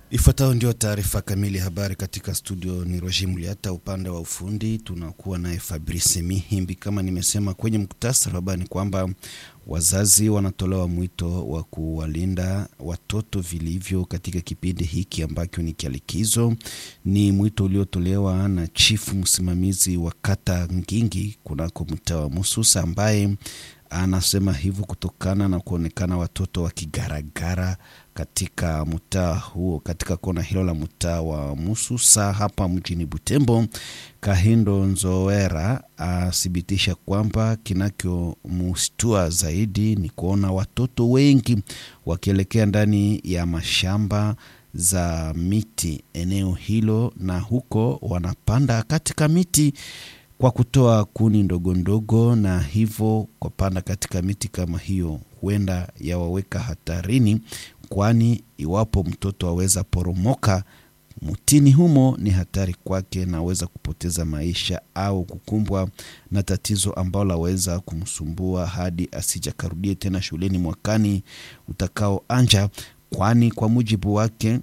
Ifuatayo ndio taarifa kamili ya habari katika studio. Ni Roger Muliata, upande wa ufundi tunakuwa naye Fabrice Mihimbi. Kama nimesema kwenye muktasari wa habari, ni kwamba wazazi wanatolewa mwito wa kuwalinda watoto vilivyo katika kipindi hiki ambacho ni cha likizo. Ni mwito uliotolewa na chifu msimamizi wa kata Ngingi kunako mtaa wa Mususa ambaye anasema hivyo kutokana na kuonekana watoto wakigaragara katika mtaa huo, katika kona hilo la mtaa wa Mususa hapa mjini Butembo. Kahindo Nzoera athibitisha kwamba kinachomshtua zaidi ni kuona watoto wengi wakielekea ndani ya mashamba za miti eneo hilo, na huko wanapanda katika miti kwa kutoa kuni ndogo ndogo, na hivyo kupanda katika miti kama hiyo huenda yawaweka hatarini, kwani iwapo mtoto aweza poromoka mtini humo ni hatari kwake na aweza kupoteza maisha au kukumbwa na tatizo ambalo laweza kumsumbua hadi asijakarudie tena shuleni mwakani utakaoanja, kwani kwa mujibu wake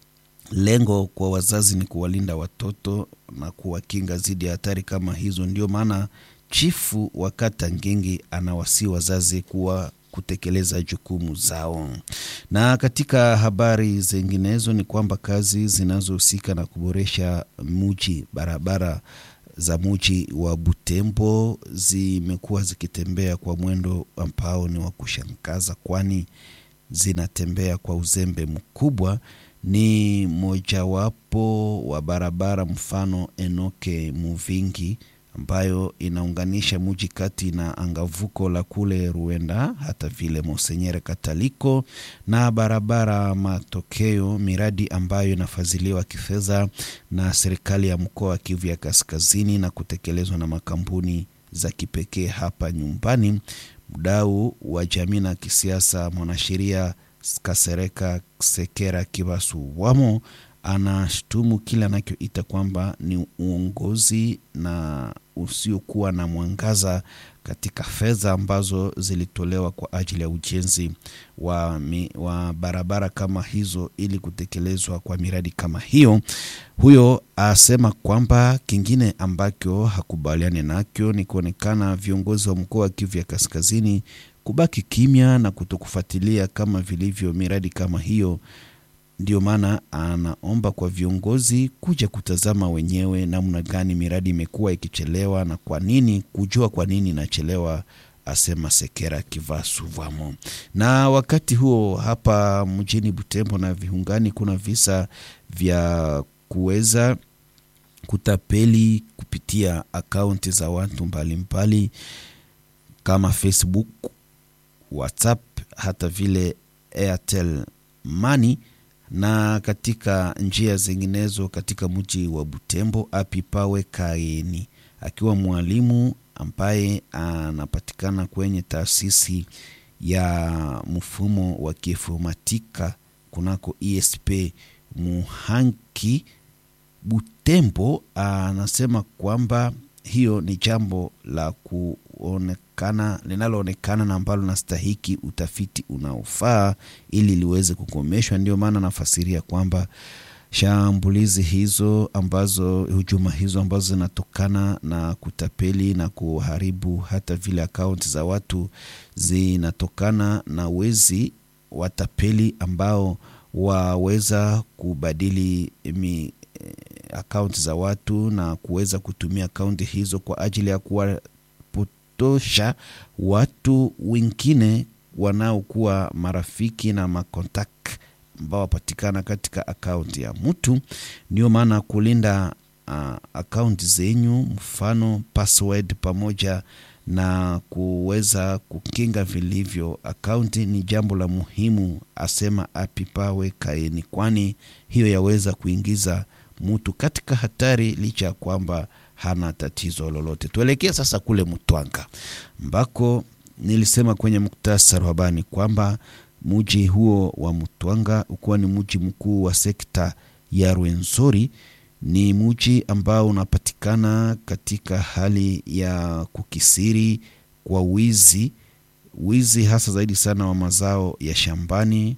lengo kwa wazazi ni kuwalinda watoto na kuwakinga dhidi ya hatari kama hizo. Ndio maana chifu wa kata Ngingi anawasii wazazi kuwa kutekeleza jukumu zao. Na katika habari zinginezo ni kwamba kazi zinazohusika na kuboresha muji, barabara za muji wa Butembo zimekuwa zikitembea kwa mwendo ambao ni wa kushangaza, kwani zinatembea kwa uzembe mkubwa ni mojawapo wa barabara mfano Enoke Muvingi ambayo inaunganisha muji kati na angavuko la kule Ruenda hata vile Monsenyere Kataliko na barabara Matokeo, miradi ambayo inafadhiliwa kifedha na serikali ya mkoa wa Kivu ya Kaskazini na kutekelezwa na makampuni za kipekee hapa nyumbani. Mdau wa jamii na kisiasa mwanasheria Kasereka Sekera Kibasu wamo anashtumu kile anachoita kwamba ni uongozi na usiokuwa na mwangaza katika fedha ambazo zilitolewa kwa ajili ya ujenzi wa, mi, wa barabara kama hizo ili kutekelezwa kwa miradi kama hiyo. Huyo asema kwamba kingine ambacho hakubaliani nacho ni kuonekana viongozi wa mkoa wa Kivu ya Kaskazini kubaki kimya na kutokufuatilia kama vilivyo miradi kama hiyo. Ndio maana anaomba kwa viongozi kuja kutazama wenyewe namna gani miradi imekuwa ikichelewa na kwa nini, kujua kwa nini inachelewa, asema Sekera Kivasuvamo. Na wakati huo hapa mjini Butembo na viungani kuna visa vya kuweza kutapeli kupitia akaunti za watu mbalimbali mbali, kama Facebook, WhatsApp hata vile Airtel Money na katika njia zinginezo katika mji wa Butembo. Apipawe Kaeni akiwa mwalimu ambaye anapatikana kwenye taasisi ya mfumo wa kiinformatika kunako ESP Muhanki Butembo, anasema kwamba hiyo ni jambo la kuonekana linaloonekana na ambalo nastahiki utafiti unaofaa ili liweze kukomeshwa. Ndio maana nafasiria kwamba shambulizi hizo ambazo hujuma hizo ambazo zinatokana na kutapeli na kuharibu hata vile akaunti za watu zinatokana na wezi watapeli ambao waweza kubadili mi akaunti za watu na kuweza kutumia akaunti hizo kwa ajili ya kuwapotosha watu wengine wanaokuwa marafiki na makontak ambao wapatikana katika akaunti ya mtu. Ndio maana kulinda uh, akaunti zenyu, mfano password, pamoja na kuweza kukinga vilivyo akaunti ni jambo la muhimu, asema Apipawe Kaeni, kwani hiyo yaweza kuingiza mtu katika hatari licha ya kwamba hana tatizo lolote. Tuelekee sasa kule Mtwanga ambako nilisema kwenye muktasari wa habari kwamba muji huo wa Mtwanga ukuwa ni muji mkuu wa sekta ya Rwenzori. Ni muji ambao unapatikana katika hali ya kukisiri kwa wizi, wizi hasa zaidi sana wa mazao ya shambani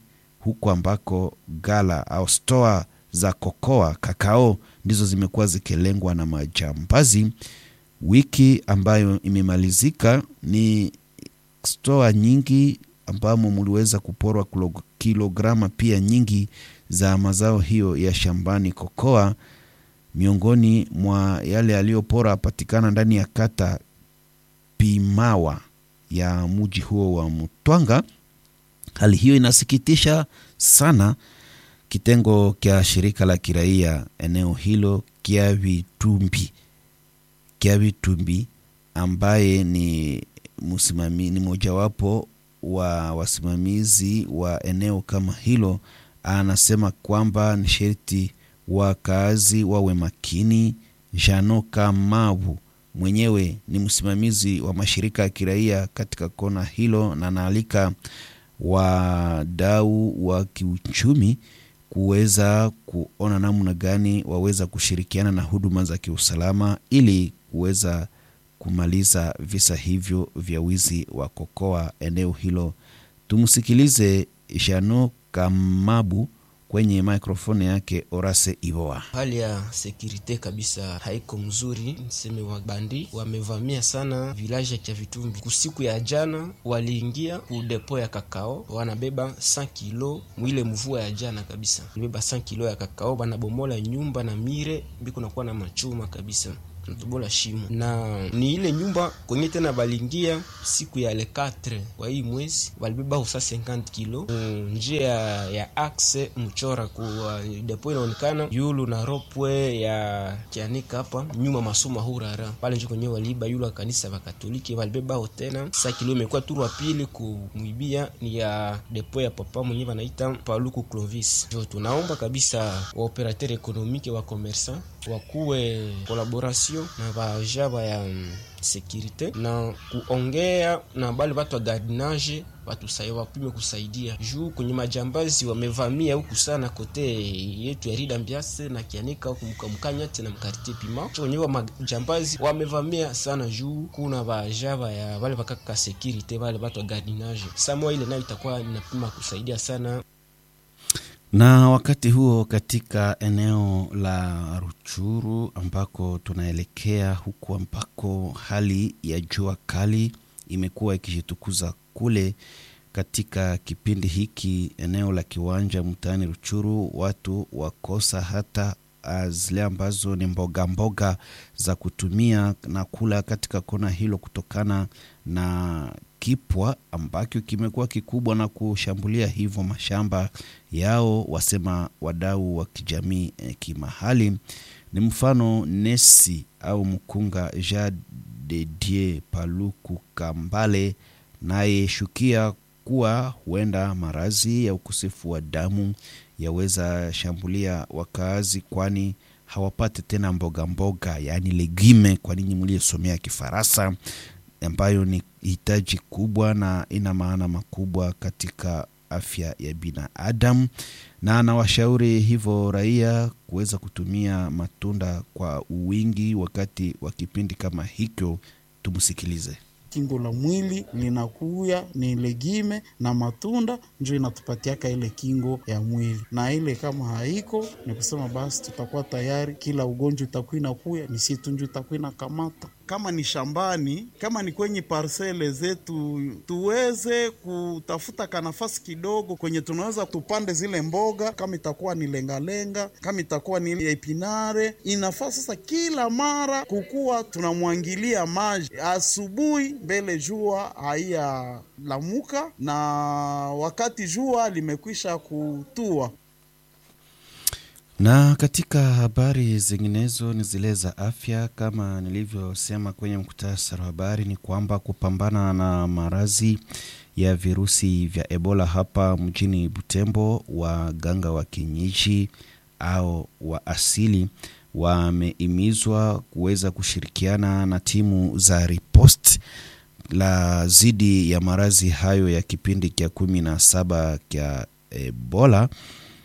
huko ambako gala au stoa za kokoa kakao ndizo zimekuwa zikilengwa na majambazi. Wiki ambayo imemalizika ni stoa nyingi ambamo mliweza kuporwa kilograma pia nyingi za mazao hiyo ya shambani kokoa. Miongoni mwa yale yaliyopora patikana ndani ya kata Pimawa ya mji huo wa Mutwanga. Hali hiyo inasikitisha sana. Kitengo cha shirika la kiraia eneo hilo Kiavitumbi, Kiavitumbi ambaye ni msimami, ni mojawapo wa wasimamizi wa eneo kama hilo, anasema kwamba ni sherti wakaazi wawe makini. Jano Kamavu mwenyewe ni msimamizi wa mashirika ya kiraia katika kona hilo, na anaalika wadau wa kiuchumi kuweza kuona namna gani waweza kushirikiana na huduma za kiusalama ili kuweza kumaliza visa hivyo vya wizi wa kokoa eneo hilo. Tumsikilize Jano Kamabu kwenye mikrofoni yake Orase Ivoa. Hali ya sekurite kabisa haiko mzuri, niseme wabandi wamevamia sana vilaji ya Kiavitumbi. Kusiku ya jana waliingia ku depo ya kakao, wanabeba 100 kilo mwile mvua ya jana kabisa, beba 100 kilo ya kakao, banabomola nyumba na mire biko nakuwa na machuma kabisa natubola shimo na ni ile nyumba kwenye tena balingia siku ya le 4 kwa hii mwezi walibeba usa 50 kilo mm, njia ya, ya axe mchora kwa depo inaonekana yulu na ropwe ya kianika hapa nyuma masoma hurara pale njo kwenye waliba yulu wa kanisa wa Katoliki walibeba tena sa kilo imekuwa turu wa pili kumwibia ni ya depo ya papa mwenye wanaita Paluku Clovis. Jo, tunaomba kabisa wa operateur ekonomike wa commerçant wakuwe collaboration na bajaba ya um, sekirite na kuongea na bale batu wa gardinage watusai wapime kusaidia juu kwenye majambazi wamevamia huku sana kote yetu ya Rida Mbiase na Kianika huku mkamkanyate na mkartie pima cho wenyewe majambazi wamevamia sana juu kuna bajaba ya bale bakaka sekirite bale batu wa gardinage samo ile nayo itakuwa inapima kusaidia sana na wakati huo katika eneo la Ruchuru ambako tunaelekea huku ambako hali ya jua kali imekuwa ikijitukuza kule katika kipindi hiki, eneo la kiwanja mtaani Ruchuru, watu wakosa hata zile ambazo ni mboga mboga za kutumia na kula katika kona hilo kutokana na kipwa ambacho kimekuwa kikubwa na kushambulia hivyo mashamba yao, wasema wadau wa kijamii eh, kimahali. Ni mfano Nesi au mkunga Jean de Dieu Paluku Kambale, naye shukia kuwa huenda marazi ya ukosefu wa damu yaweza shambulia wakaazi, kwani hawapate tena mboga mboga, yaani legime, kwa ninyi mliyesomea Kifaransa, ambayo ni hitaji kubwa na ina maana makubwa katika afya ya binadamu, na anawashauri hivyo raia kuweza kutumia matunda kwa wingi wakati wa kipindi kama hicho. Tumsikilize. Kingo la mwili linakuya ni legime na matunda njo inatupatiaka ile kingo ya mwili, na ile kama haiko ni kusema basi tutakuwa tayari, kila ugonjwa itakuwa inakuya ni si tunju itakuwa inakamata kama ni shambani, kama ni kwenye parsele zetu, tuweze kutafuta kanafasi kidogo kwenye tunaweza tupande zile mboga, kama itakuwa ni lengalenga, kama itakuwa ni epinare. Inafaa sasa kila mara kukuwa tunamwangilia maji asubuhi, mbele jua haiya lamuka na wakati jua limekwisha kutua. Na katika habari zinginezo ni zile za afya, kama nilivyosema kwenye mkutasari wa habari, ni kwamba kupambana na maradhi ya virusi vya Ebola hapa mjini Butembo, waganga wa kienyeji au wa asili wamehimizwa kuweza kushirikiana na timu za ripost la zidi ya maradhi hayo ya kipindi cha kumi na saba cha Ebola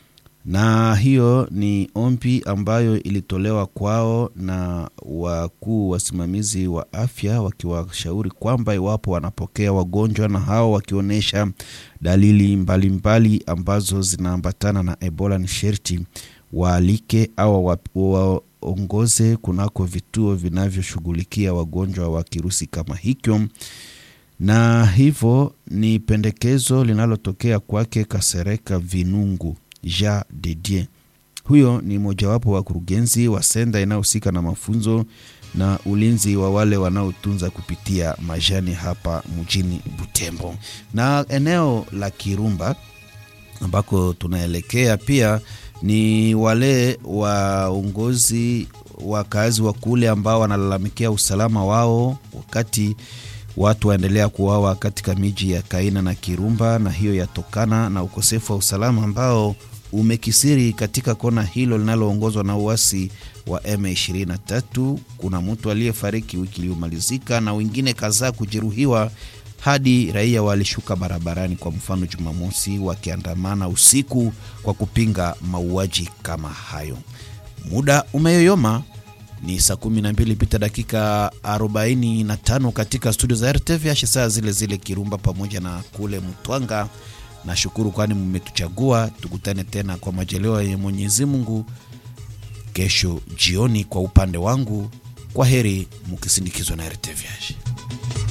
na hiyo ni ombi ambayo ilitolewa kwao na wakuu wasimamizi wa afya wakiwashauri kwamba iwapo wanapokea wagonjwa na hao wakionyesha dalili mbalimbali mbali ambazo zinaambatana na Ebola, ni sherti waalike au waongoze kunako vituo vinavyoshughulikia wagonjwa wa kirusi kama hicho na hivyo ni pendekezo linalotokea kwake Kasereka Vinungu Ja Dedie. Huyo ni mojawapo wa kurugenzi wa senda inayohusika na mafunzo na ulinzi wa wale wanaotunza kupitia majani hapa mjini Butembo na eneo la Kirumba ambako tunaelekea pia ni wale waongozi wakazi wa kule ambao wanalalamikia usalama wao wakati watu waendelea kuuawa katika miji ya Kaina na Kirumba, na hiyo yatokana na ukosefu wa usalama ambao umekisiri katika kona hilo linaloongozwa na uasi wa M23. Kuna mtu aliyefariki wiki iliyomalizika na wengine kadhaa kujeruhiwa hadi raia walishuka barabarani, kwa mfano Jumamosi, wakiandamana usiku kwa kupinga mauaji kama hayo. Muda umeyoyoma ni saa 12 pita dakika 45 katika studio za RTVH, saa zile zile Kirumba pamoja na kule Mtwanga. Nashukuru kwani mmetuchagua. Tukutane tena kwa majaliwa ya Mwenyezi Mungu kesho jioni. Kwa upande wangu, kwa heri mukisindikizwa na RTVH.